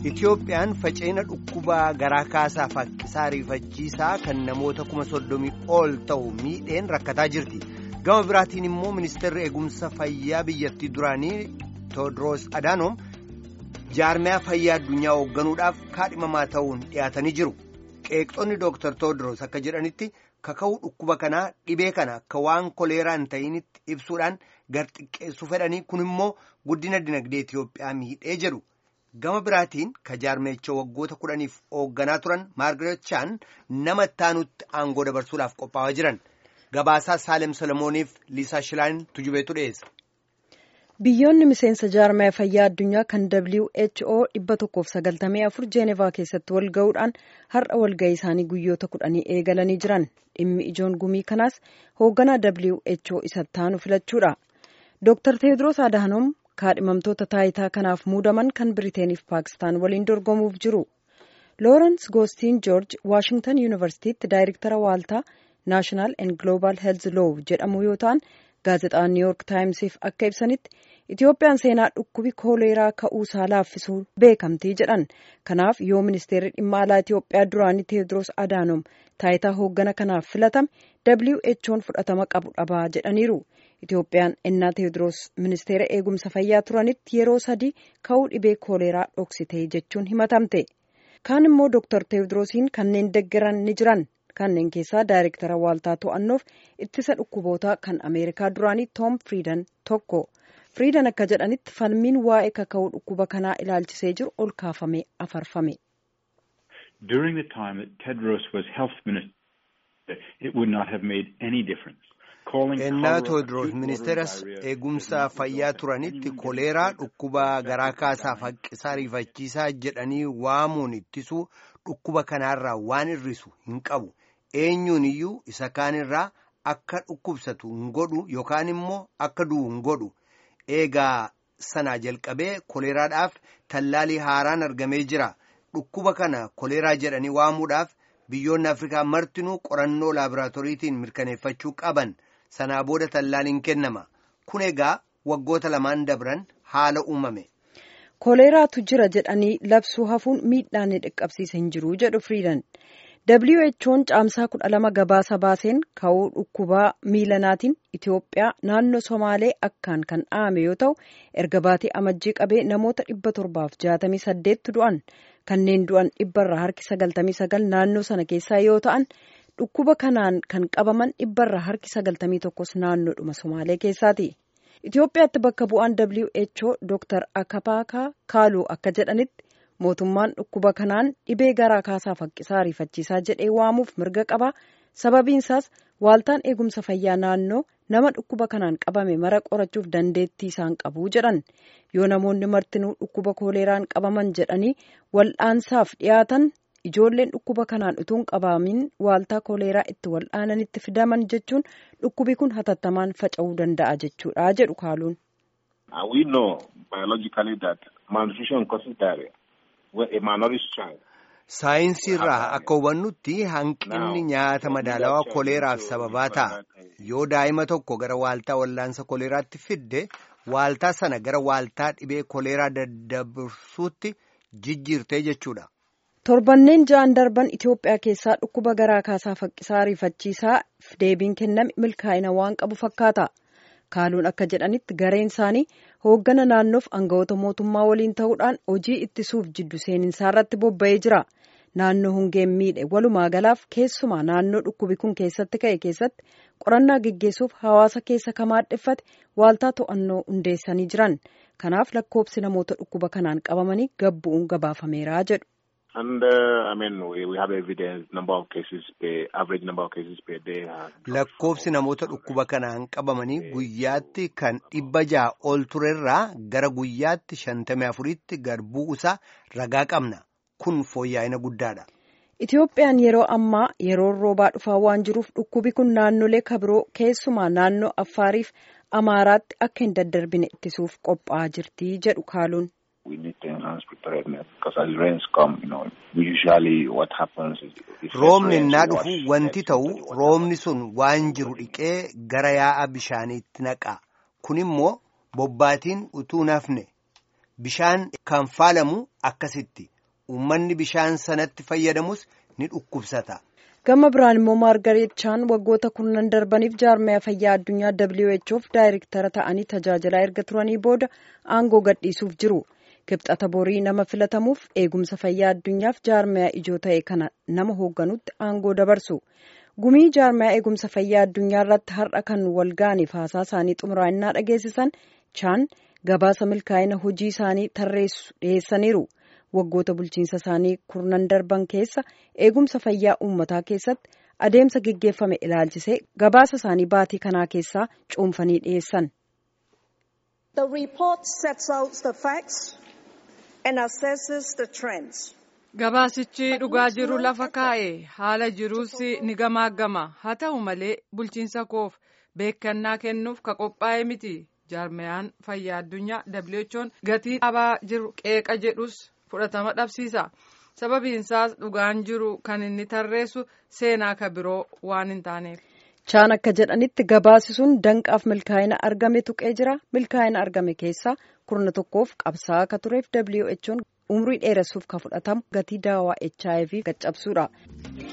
Itiyoophiyaan faca'ina dhukkubaa garaa kaasaa faqqisaa riifachiisaa kan namoota kuma soddomii ol ta'u miidheen rakkataa jirti. Gama biraatiin immoo ministeerri eegumsa fayyaa biyyattii duraanii Toodiroos Adaanoom jaarmiyaa fayyaa addunyaa hoogganuudhaaf kaadhimamaa ta'uun dhiyaatanii jiru. Qeeqxonni Dooktar Toodiroos akka jedhanitti kaka'uu dhukkuba kanaa dhibee kana akka waan koleeraa hin ta'initti ibsuudhaan gar xiqqeessu fedhanii kun immoo guddina dinagdee Itiyoophiyaa miidhee jedhu. Gama biraatiin ka jaarmeechoo waggoota kudhaniif hoogganaa turan Maargaret Chaan nama ittaanutti aangoo dabarsuudhaaf qophaa'aa jiran. Gabaasaa Saalem Solomooniif Liisaa Shilaan tujubeetu dhiyeessa. Biyyoonni miseensa jaarmaya fayyaa addunyaa kan WHO dhibba tokkoof sagaltamii afur Jeenevaa keessatti wal ga'uudhaan har'a walga'ii isaanii guyyoota kudhanii eegalanii jiran. Dhimmi ijoon gumii kanaas hoogganaa WHO isa ittaanu filachuudha. Dr. Teediroos Adaanoom kaadhimamtoota taayitaa kanaaf muudaman kan Biriteeniif Paakistaan waliin dorgomuuf jiru. Loorens Goostiin Joorj Waashingtan Yuunivarsiitiitti daayirektara waaltaa Naashinaal and Global Health Law jedhamu yoo ta'an gaazexaan New York Taayimsiif akka ibsanitti Itiyoophiyaan seenaa dhukkubi kooleeraa ka'uusaa laaffisuu beekamtii jedhan. Kanaaf yoo ministeerri dhimma alaa Itiyoophiyaa duraanii Teediroos Adaanoom taayitaa hooggana kanaaf filatame WHO'n fudhatama qabu dhabaa jedhaniiru. Itiyoophiyaan ennaa Teediroos ministeera eegumsa fayyaa turanitti yeroo sadii ka'uu dhibee kooleeraa dhoksite jechuun himatamte. Kaan immoo Dr. Teediroosiin kanneen deggeran ni jiran. Kanneen keessaa daayirektara waaltaa to'annoof ittisa dhukkubootaa kan Ameerikaa duraanii Tom Friidan tokko. Friidan akka jedhanitti falmiin waa'ee kaka'uu dhukkuba kanaa ilaalchisee jiru ol kaafamee afarfame. During the time that Tedros was health minister, it would not have made any difference. Ennaa Teediroos ministeeras eegumsa fayyaa turanitti koleeraa dhukkuba garaa kaasaa faqqisaa riifachiisaa jedhanii waamuun ittisuu dhukkuba kanaarraa waan hir'isu hin qabu. Eenyuun iyyuu isa kaanirraa akka dhukkubsatu hin godhu yookaan immoo akka du'u hin godhu. Eegaa sanaa jalqabee koleeraadhaaf tallaalii haaraan argamee jira. Dhukkuba kana koleeraa jedhanii waamuudhaaf biyyoonni Afrikaa martinuu qorannoo laaboraatooriitiin mirkaneeffachuu qaban. Sanaa booda tallaaliin kennama. Kun egaa waggoota lamaan dabran haala uumame. Koleeraatu jira jedhanii labsuu hafuun miidhaan ni dhaqqabsiisa hin jiru jedhu Firiidan. WHO'n caamsaa kudha lama gabaasa baaseen ka'uu dhukkubaa miilanaatiin Itiyoophiyaa naannoo Somaalee akkaan kan dhahame yoo ta'u erga baatee amajjii qabee namoota dhibba torbaaf jaatamii saddeettu du'an kanneen du'an dhibbarraa harki sagaltamii sagal naannoo sana keessaa yoo ta'an dhukkuba kanaan kan qabaman dhibbarraa harki sagaltamii tokkos naannoodhuma Somaalee keessaati. Itiyoophiyaatti bakka bu'aan WHO Dr. Akapaakaa Kaaluu akka jedhanitti mootummaan dhukkuba kanaan dhibee garaa kaasaa faqqisaa riifachiisaa jedhee waamuuf mirga qaba. Sababiinsaas waaltaan eegumsa fayyaa naannoo nama dhukkuba kanaan qabame mara qorachuuf dandeettii isaan qabu jedhan. Yoo namoonni martinuu dhukkuba kooleeraan qabaman jedhanii wal'aansaaf dhiyaatan ijoolleen dhukkuba kanaan utuun qabamin waaltaa kooleeraa itti wal'aananitti fidaman jechuun dhukkubi kun hatattamaan faca'uu danda'a jechuudha jedhu kaaluun. We know biologically that malnutrition causes diarrhea. A malnourished child. Saayinsii irraa akka hubannutti hanqinni nyaata madaalawaa koleeraaf sababaa ta'a. Yoo daa'ima tokko gara waaltaa wallaansa koleeraatti fidde waaltaa sana gara waaltaa dhibee koleeraa daddabarsuutti jijjiirtee jechuudha. Torbanneen ja'an darban Itiyoophiyaa keessaa dhukkuba garaa kaasaa faqqisaa riifachiisaa deebiin kenname milkaa'ina waan qabu fakkaata. Kaaluun akka jedhanitti gareen isaanii hooggana naannoof aangawoota mootummaa waliin ta'uudhaan hojii ittisuuf jiddu seeninsaa irratti bobba'ee jira. Naannoo hongeen miidhe walumaa galaaf keessumaa naannoo dhukkubi kun keessatti ka'e keessatti qorannaa geggeessuuf hawaasa keessa kamaadheffate waaltaa to'annoo hundeessanii jiran. Kanaaf lakkoobsi namoota dhukkuba kanaan qabamanii gabbu'uun gabaafameera jedhu. And uh, I mean, we, we have evidence number of cases per average number of cases per day. Lakkoofsi namoota dhukkuba kanaan qabamanii guyyaatti kan dhibba ja'a ol turerraa gara guyyaatti shantamii afuritti gad bu'uusaa ragaa qabna. Kun fooyya'ina guddaadha. Itiyoophiyaan yeroo ammaa yeroo roobaa dhufaa waan jiruuf dhukkubi kun naannolee kabiroo keessumaa naannoo Affaariif Amaaraatti akka hin daddarbine ittisuuf qophaa'aa jirti jedhu kaaluun. we need to enhance preparedness because as rains come, you know, usually what happens is if Roobni innaa dhufu wanti ta'u roobni sun waan jiru dhiqee gara yaa'a bishaaniitti naqa. Kun immoo bobbaatiin utuu nafne bishaan kan faalamu akkasitti uummanni bishaan sanatti fayyadamus ni dhukkubsata. gama biraan immoo maargareet chaan waggoota kurnan darbaniif jaarmaya fayyaa addunyaa whof daayirektara ta'anii tajaajilaa erga turanii booda aangoo gadhiisuuf jiru kibxata borii nama filatamuuf eegumsa fayyaa addunyaaf jaarmaya ijoo ta'e kana nama hoogganutti aangoo dabarsu gumii jaarmaya eegumsa fayyaa addunyaa irratti har'a kan walga'aniif haasaa isaanii xumuraa'inaa dhageessisan chaan gabaasa milkaa'ina hojii isaanii tarreessu dhiyeessaniiru. waggoota bulchiinsa isaanii kurnan darban keessa eegumsa fayyaa uummataa keessatti adeemsa geggeeffame ilaalchisee gabaasa isaanii baatii kanaa keessaa cuunfanii dhiyeessan. The report sets out the facts and assesses the trends. Gabaasichi dhugaa jiru lafa kaa'e haala jiruus ni gamaagama haa ta'u malee bulchiinsa koof beekannaa kennuuf ka qophaa'e miti jaarmayaan fayyaa addunyaa WHO'n gatii dhabaa jiru qeeqa jedhus fudhatama dhabsiisa sababiinsaas dhugaan jiru kan inni tarreessu seenaa ka biroo waan hin taaneef. chaan akka jedhanitti gabaasi sun danqaaf milkaa'ina argame tuqee jira milkaa'ina argame keessaa kurna tokkoof qabsaa'aa akka tureef who'n umrii dheeressuuf ka fudhatamu gatii daawaa hiv caccabsuudha.